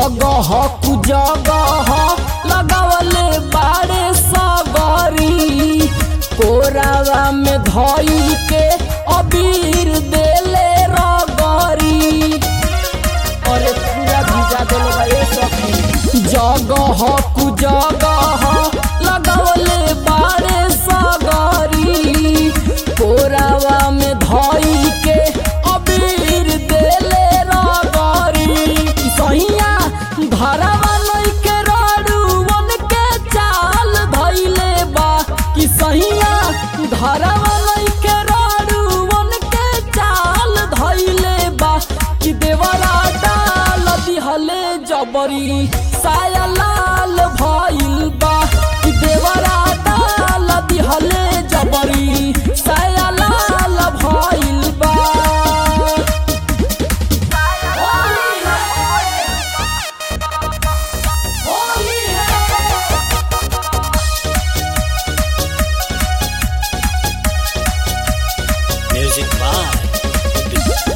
जगह कु जगह लगावले बाड़े सगरी कोरावा में धई के अबीर देले रगरी अरे पूरा भिजा देले बा ए सखी जगह कु जगह लगावले बाड़े सगरी कोरावा में धई के अबीर देले रगरी सहिया घरवा लइके रड़ुवन के चाल धइले बा कि सहिया घरवा लइके रड़ुवन के चाल धइले बा कि देवरा डाल दिहले जबरी साया लाल भइल बा कि देवरा डाल दिहले जबरी साया लाल भइल बा Music by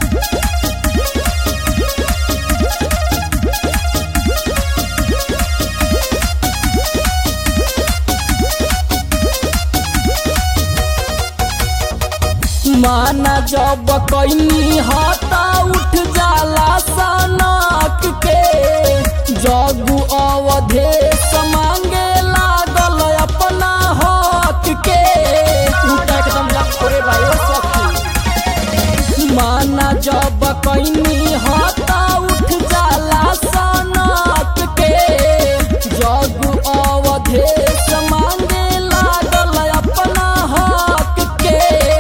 माना जब कैनी हता उठ जाला सनक के जगु अवधे मांगे लागल अपना हक के उठा एकदम लखोरे भाई सखी माना जब कैनी हता उठ जाला सनक के जगु अवधे मांगे लागल अपना हक के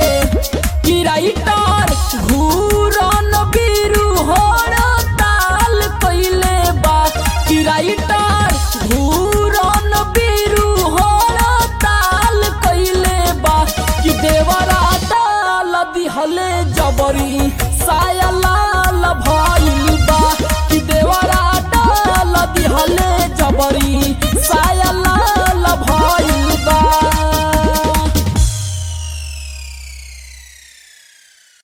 किराइटर घूरन बिरु होड़ ताल कइले बा किराइटर घूरन बिरु होड़ ताल कइले बा कि देवरा ताल दिहले जबरी